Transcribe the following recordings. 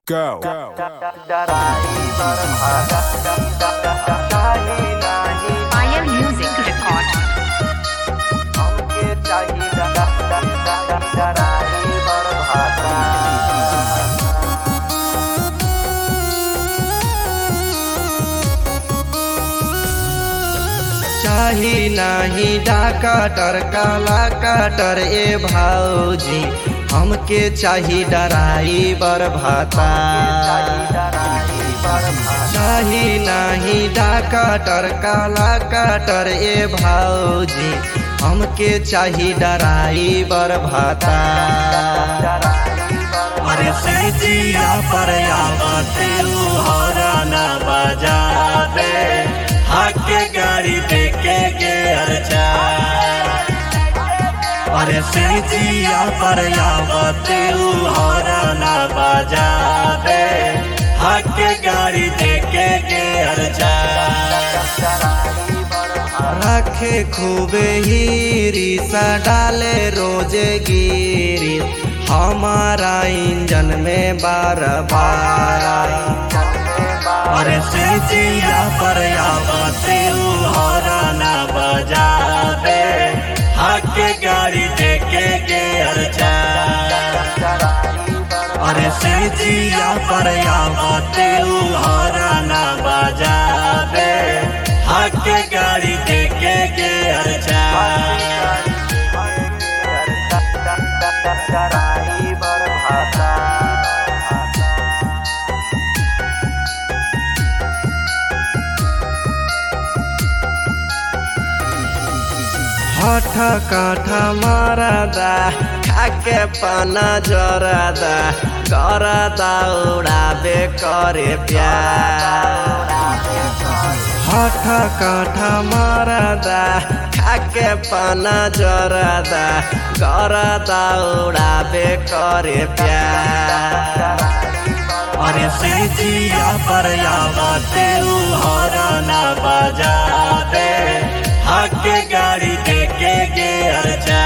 Go. Fire Music Record. चाही नाही डाकाटर काला काटर ए भाऊजी हमके चाही डराई बर भाता चाही नाही डाकाटर काला काटर ए भाऊजी हमके चाही डराई बर भाता अरे सजिया पर आवते हरा न बजा दे हाके गाड़ी देके के अर्चा अरे सजिया पर आवते हरा न बजा दे हाके गाड़ी देके के अर्चा रखे खूबे हीरी सा डाले रोजे गिरी हमारा इंजन में बार बार अरे सजिया पर आवते हरा न बजा दे हाके गाड़ी देके के अर्चा अरे सजिया पर आवते हरा न बजा दे हाके गाड़ी देके के अर्चा हठ काठा मारदा खाके पाना जरदा करदा उड़ाबे करे प्यार हठ काठा मारदा खाके पाना जरदा करदा उड़ाबे करे प्यार अरे सजिया पर आवते हरा न बजा दे हाके गाड़ी देके गे अर्चा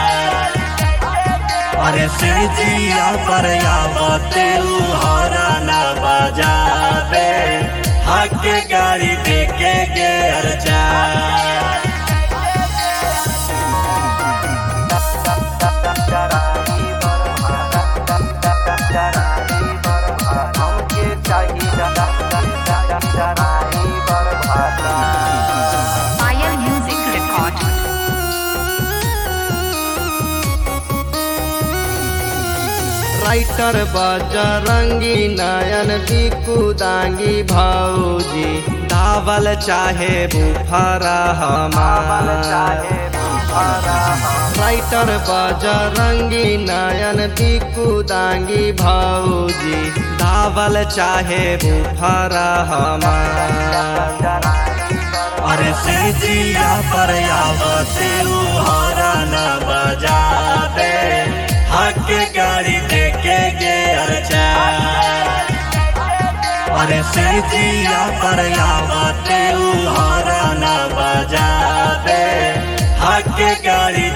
अरे सजिया पर आवते हरा न बजा दे हाके गाड़ी देके गे अर्चा Fire Music Record. Writer Bajrangi Nayan Diku Dangi भौजी दावल चाहे बुफरा हमार राइटर बजरंगी नयन दीकू दांगी भौजी दावल चाहे बुफरा हमार अरे सजिया पर आवते हरा न बजा दे हाके गाड़ी देके गे अर्चा अरे सजिया पर आवते हरा न बजा दे हाके गाड़ी